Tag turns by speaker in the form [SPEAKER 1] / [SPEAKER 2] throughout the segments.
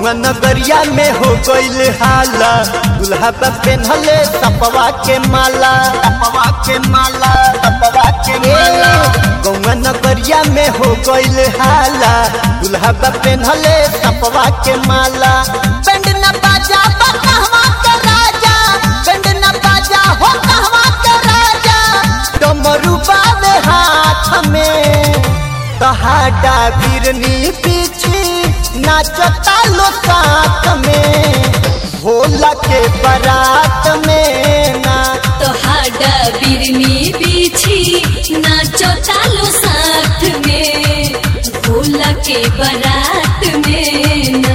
[SPEAKER 1] गौवा नगरिया में हो गईल हाला दुल्हा बा पेन्हले सपवा के माला सपवा के माला सपवा के माला गौवा नगरिया में हो गईल हाला दुल्हा बा पेन्हले सपवा के माला बैंड न बाजा बा कहवा के राजा बैंड न बाजा हो कहवा के राजा डमरू बावे हाथ में तहाडा बिरनी पीछे नाचता लो साथ में भोला के बारात में ना
[SPEAKER 2] तोहाडा बिरनी पीछी नाचो चालो साथ में भोला के बारात में ना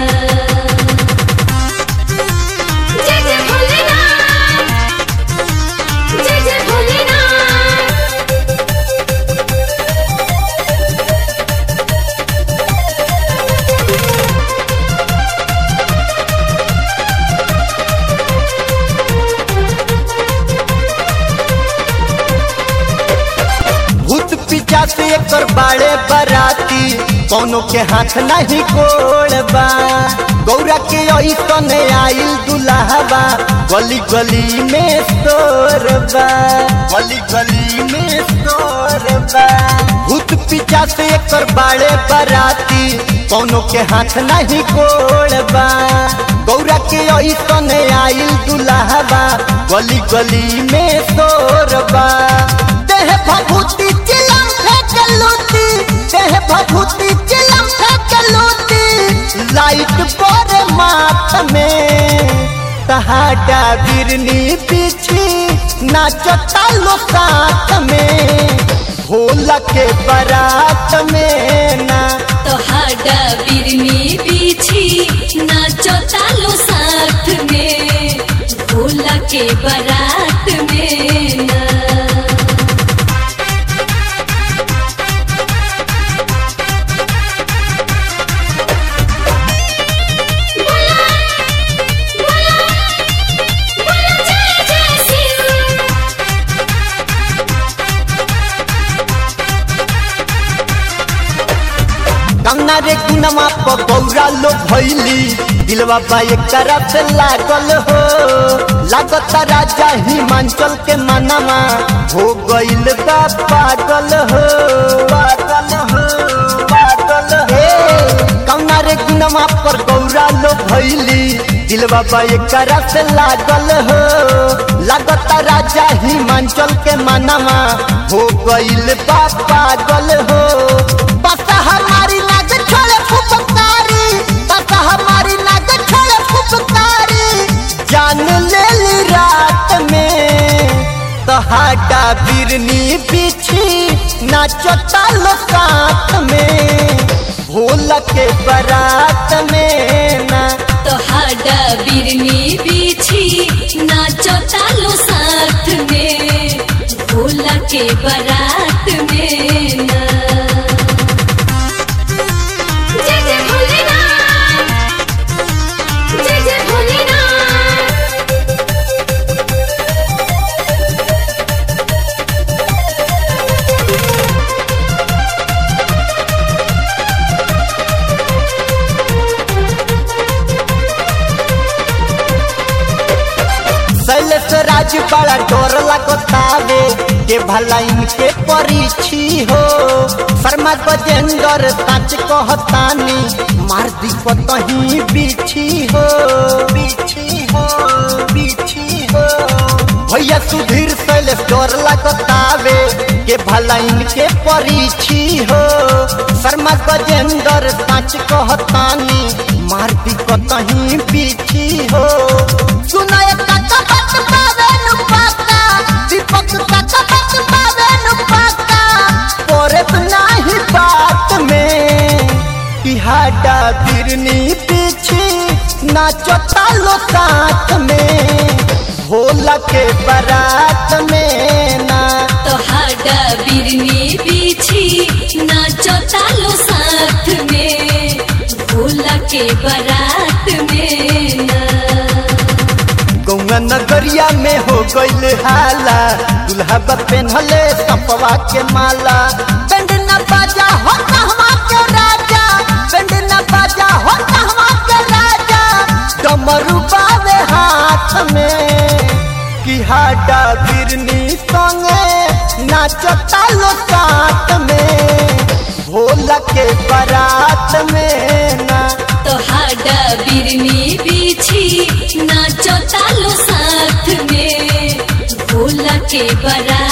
[SPEAKER 2] जय जय भोलेनाथ जय जय भोलेनाथ
[SPEAKER 1] भूत पीछा से एकर बाड़े बराती कौनो के हाथ नहीं गोड़बा गौरा के ऐसन आइल दुल्हबा गली गली में शोरबा गली गली में शोरबा भूत पीछा से एकर बाड़े बराती कौनो के हाथ नहीं गोड़बा गौरा के ऐसन आइल दुल्हबा गली गली में शोरबा देह भभूति चिलम फेंक लूटी देह भभूति चिलम फेंक लूटी लाइट पर माथ में तहाडा बिरनी पीछी नाचता लो साथ में भोला के बारात में ना
[SPEAKER 2] तोहाडा बिरनी पीछी नाचो चालो साथ में भोला के बारात में ना
[SPEAKER 1] कंगना रे गुनवा प गौरा लो भैली दिलवा बा एकरा से लागल हो लागत राजा हिमांचल के मनवा हो गइल बा पागल हो पागल हो पागल हे कंगना रे गुनवा पर गौरा लो भैली दिलवा बा एकरा से लागल हो लागत राजा हिमांचल के मनवा हो गइल बा पागल हो बस हमारी नाग छोड़े फुफकारी बस हमारी नाग छोड़े फुफकारी जान ले ली रात में तहाडा बिरनी पीछी नाचता लो साथ में भोला के बारात में ना
[SPEAKER 2] तोहाडा बिरनी पीछी नाचो चालो साथ में भोला के बारात में ना जय जय भोलेनाथ जय जय भोलेनाथ
[SPEAKER 1] शैलेश राज बड़ा डोर लगतावे के भला इनके परीक्षी हो शर्मा गजेंद्र सच कहतानी मार दी कतही बिछी हो बिछी हो बिछी हो भैया सुधीर शैलेश डोर लगतावे के भला इनके परीक्षी हो शर्मा गजेंद्र सच कहतानी मार दी कतही बिछी हो सुनाय काका बात पावे नु पाका दीपक काका बात पावे नु पाका पोरे नाही बात में इहाडा बिरनी पीछी नाचता लो साथ में भोला के बारात में ना
[SPEAKER 2] तोहाडा बिरनी पीछी नाचो चालो साथ में भोला के बारात में ना
[SPEAKER 1] गौवा नगरिया में हो गईल हाला दुल्हा बा पेन्हले सपवा के माला बैंड न बाजा हो कहवा के राजा बैंड न बाजा हो कहवा के राजा हाडा बिरनी संगे नाचता लो साथ में भोला के बारात में ना
[SPEAKER 2] तो हाडा बिरनी बीछी नाचो तालो साथ में भोला के बरा